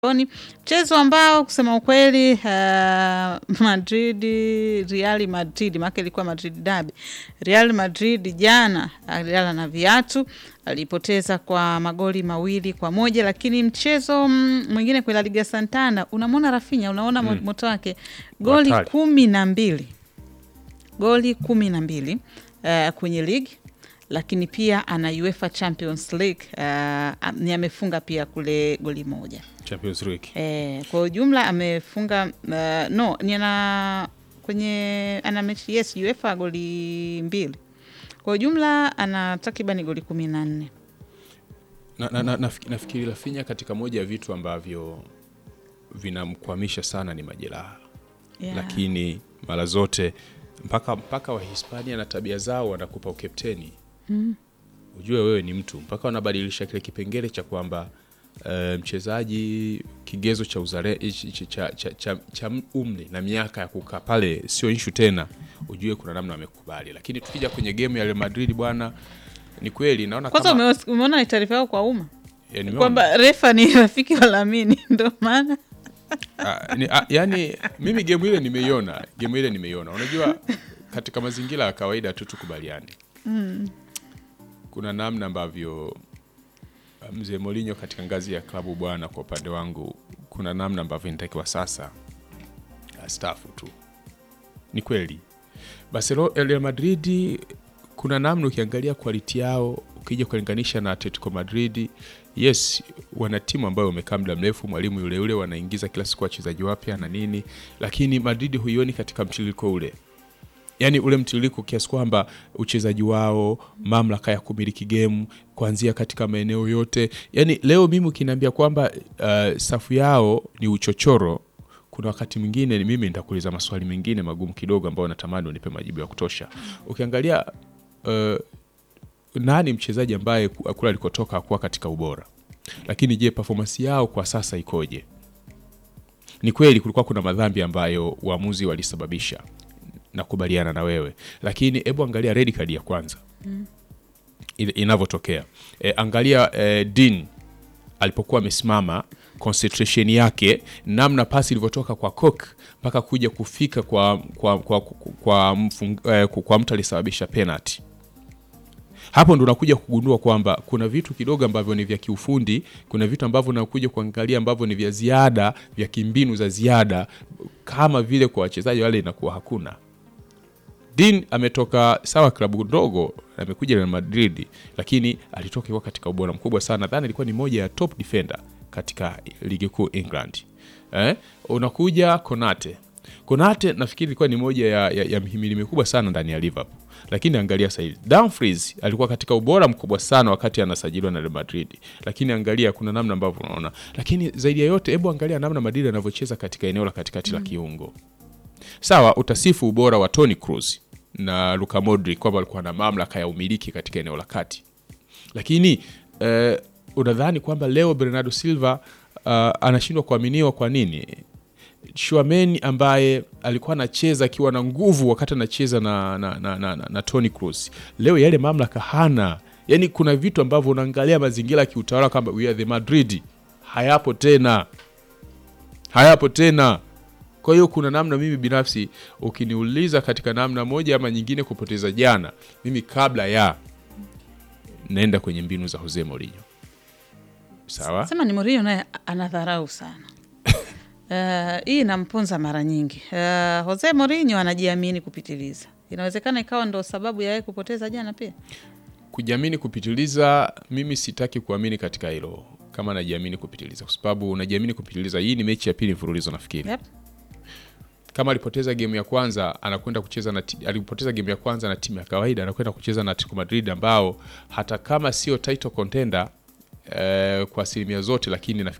Oni mchezo ambao kusema ukweli uh, Madrid Real Madrid maana ilikuwa Madrid derby. Real Madrid jana alilala na viatu, alipoteza kwa magoli mawili kwa moja, lakini mchezo mm, mwingine kwa La Liga Santander unamwona Rafinha, unaona Mm. moto wake goli Hatari. kumi na mbili goli kumi na mbili uh, kwenye ligi lakini pia ana UEFA Champions League uh, ni amefunga pia kule goli moja. Champions League. Eh, kwa ujumla amefunga uh, no ni ana kwenye ana mechi yes UEFA goli mbili. Kwa ujumla ana takriban goli kumi na nne. Na, na, na, nafikiri, nafikiri Rafinha katika moja ya vitu ambavyo vinamkwamisha sana ni majeraha Yeah. lakini mara zote mpaka mpaka Wahispania na tabia zao wanakupa ukepteni mm. Ujue wewe ni mtu mpaka wanabadilisha kile kipengele cha kwamba eh, mchezaji kigezo cha, uzare, cha, cha, cha, cha, cha umri na miaka ya kukaa pale sio inshu tena, ujue kuna namna wamekubali. Lakini tukija kwenye game ya Real Madrid bwana, ni kweli naona Kwanza kama umeos- umeona ni taarifa yao kwa umma eh, nimeona. kwamba refa ni rafiki wa Lamini ndo maana Ah, ni, ah, yani mimi gemu ile nimeiona, gemu ile nimeiona. Unajua, katika mazingira ya kawaida tu tukubaliane, kuna namna ambavyo ah, mzee Mourinho katika ngazi ya klabu bwana, kwa upande wangu, kuna namna ambavyo inatakiwa sasa astaafu tu. Ni kweli Barcelona, Real Madrid kuna namna ukiangalia quality yao ukija kulinganisha na Atletico Madrid, yes, wana timu ambayo wamekaa muda mrefu, mwalimu yule yule, wanaingiza kila siku wachezaji wapya na nini, lakini Madrid huioni katika mtiririko ule, yaani ule mtiririko kiasi kwamba uchezaji wao, mamlaka ya kumiliki gemu kuanzia katika maeneo yote. Yaani leo mimi ukiniambia kwamba uh, safu yao ni uchochoro kuna wakati mwingine ni mimi nitakuuliza maswali mengine magumu kidogo ambayo natamani unipe majibu ya kutosha. Ukiangalia uh, nani mchezaji ambaye ku- kule alikotoka hakuwa katika ubora, lakini je, performance yao kwa sasa ikoje? Ni kweli kulikuwa kuna madhambi ambayo waamuzi walisababisha, nakubaliana na wewe, lakini hebu angalia red card ya kwanza ile- inavyotokea. E, angalia e, Dean alipokuwa amesimama concentration yake, namna pasi ilivyotoka kwa Cook mpaka kuja kufika kwa, kwa, kwa, kwa, kwa, mfung, eh, kwa mtu alisababisha penalty. Hapo ndo unakuja kugundua kwamba kuna vitu kidogo ambavyo ni vya kiufundi, kuna vitu ambavyo unakuja kuangalia ambavyo ni vya ziada, vya kimbinu za ziada, kama vile kwa wachezaji wale inakuwa hakuna. Dean ametoka sawa klabu ndogo, amekuja Real Madrid, lakini alitoka ikiwa katika ubora mkubwa sana. Nadhani ilikuwa ni moja ya top defender katika ligi kuu England. Eh? Unakuja Konate. Konate nafikiri ilikuwa ni moja ya, ya, ya mhimili mikubwa sana ndani ya Liverpool, lakini angalia sasa hivi Dumfries alikuwa katika ubora mkubwa sana wakati anasajiliwa na Real Madrid, lakini angalia kuna namna ambavyo unaona, lakini zaidi ya yote, hebu angalia namna Madrid anavyocheza katika eneo la katikati la kiungo sawa utasifu ubora wa Toni Kroos na Luka Modric kwamba walikuwa na mamlaka ya umiliki katika eneo la kati, lakini eh, unadhani kwamba leo Bernardo Silva uh, anashindwa kuaminiwa kwa nini? Schuameni ambaye alikuwa anacheza akiwa na nguvu wakati anacheza na, na, na, na, na, na Toni Kroos, leo yale mamlaka hana. Yani kuna vitu ambavyo unaangalia mazingira ya kiutawala kwamba we are the Madrid, hayapo tena, hayapo tena. Kwa hiyo kuna namna, mimi binafsi ukiniuliza katika namna moja ama nyingine kupoteza jana, mimi kabla ya naenda kwenye mbinu za Jose Mourinho. Sawa, sema ni Mourinho naye anadharau sana. Uh, hii inamponza mara nyingi. Uh, Jose Mourinho anajiamini kupitiliza. Inawezekana ikawa ndo sababu ya yeye kupoteza jana pia. kujiamini kupitiliza, mimi sitaki kuamini katika hilo kama najiamini kupitiliza, kwa sababu unajiamini kupitiliza. Hii ni mechi ya pili mfululizo nafikiri Yep. kama alipoteza game ya kwanza anakwenda kucheza na ti- alipoteza game ya kwanza na timu ya kawaida anakwenda kucheza na Atletico Madrid ambao hata kama sio title contender eh, kwa asilimia zote, lakini nafikiri